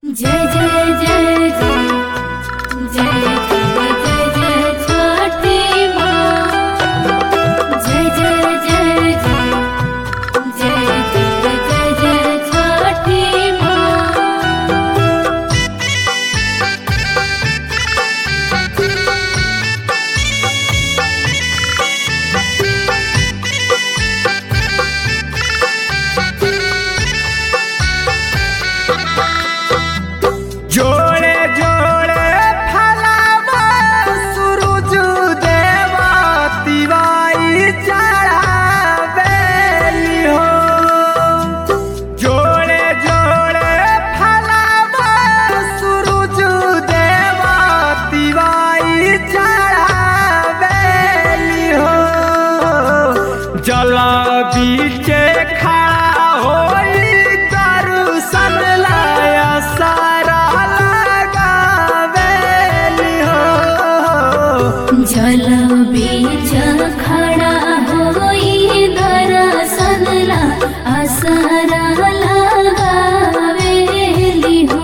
जय जय जय जय जय जय जय जय छठी माँ जय जय जय जय जय जय जय जय छठी माँ जोड़े जोड़े फलावा सूरज देवा तिवाई चढ़ावेली हो जोड़े जोड़े फलावा सूरज देवा तिवाई चढ़ावेली हो जल बीचे खड़ा होई दर्शन लाया सारा लगावेली हो जल बीच खड़ा होई दर्शन ला असरा लगावेली हो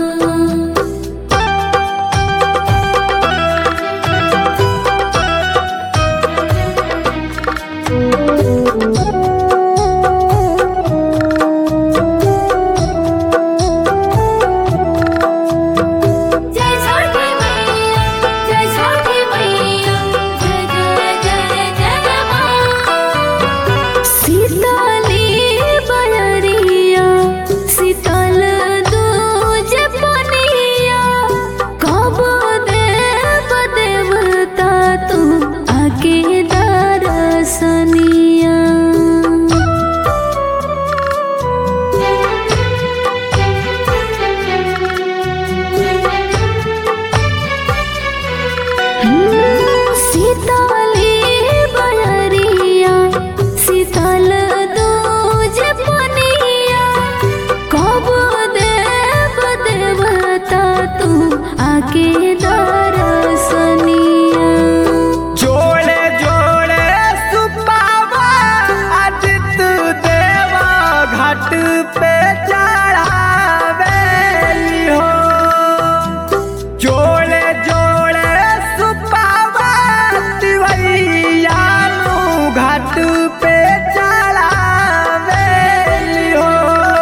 जय छठी मैया जय छठी मैया जय जय जय जय माँ सीताली बयरिया शीतल दूज पनिया कब देव देवता तू आके दरसनिया सीताली बयरिया शीतल दूज पनिया कब देव देवता तू आके दरसनिया जोड़े जोड़े सुपावा अजित देवा घाट पे चढ़ावेली हो जोड़े जोड़े सुपावा तिवैयानु घाट पे चढ़ावेली हो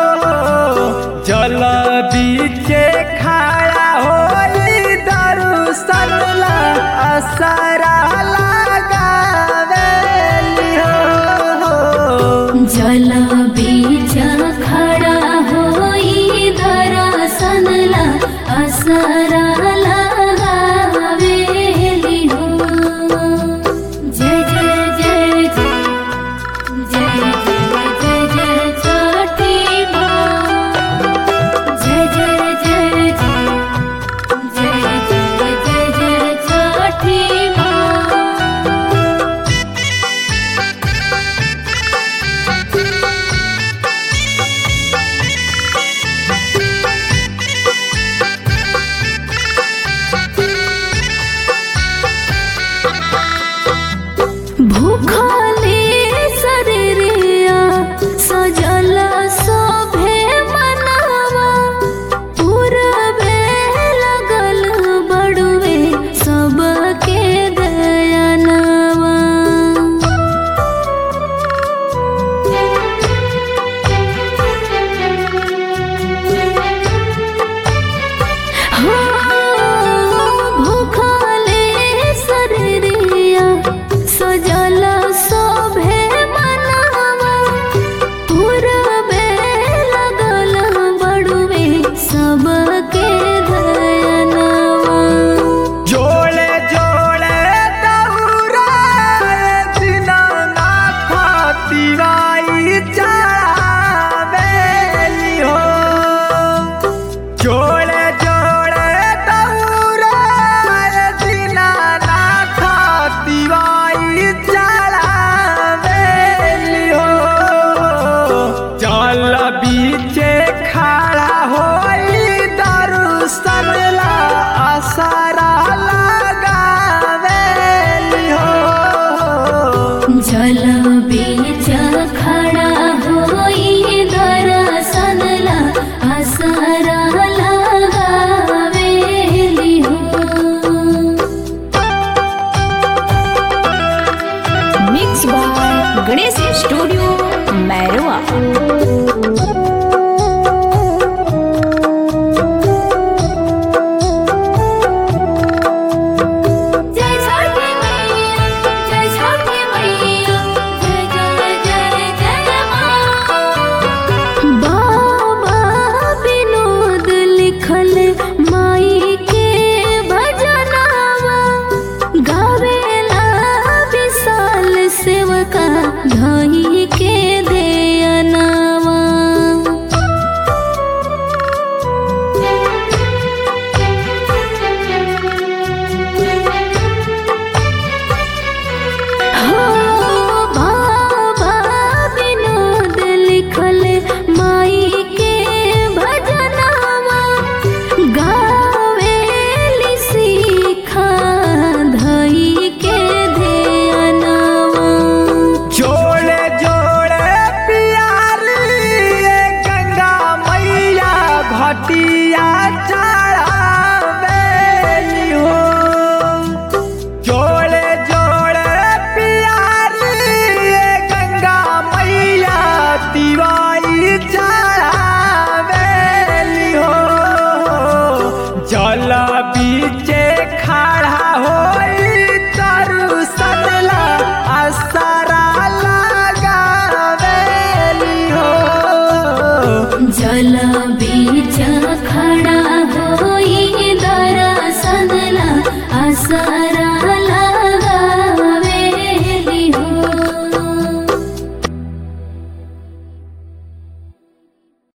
जल बीचे खड़ा होई दर्शन ला असरा लगावेली हो जल बीच खड़ा होई दर्शन ला असरा लगावेली हो जय जय जय जय जय जय जय जय छठी माँ जय जय जय जय जय जय जय जय छठी माँ भूखले शरीरिया सजल शोभे मनवा पूरबे लगल बड़ुए सबके दयनवा भूखले शरीरिया सजल शोभे मनवा पूरबे लगल बड़ुए सबके दयनवा जोड़े जोड़े दौरा दीनानाथ तिवाई चढ़ावेली हो जोड़े जोड़े दौरा दीनानाथ तिवाई चढ़ावेली हो जल बीचे खड़ा होई घटिया चढ़ावेली हो जोड़े जोड़े पियारी ये गंगा मैया तिवारी चढ़ावेली हो जल बीचे खड़ा होई तरु सनला असरा लगावेली हो जल बीच खड़ा होई दरसनला असर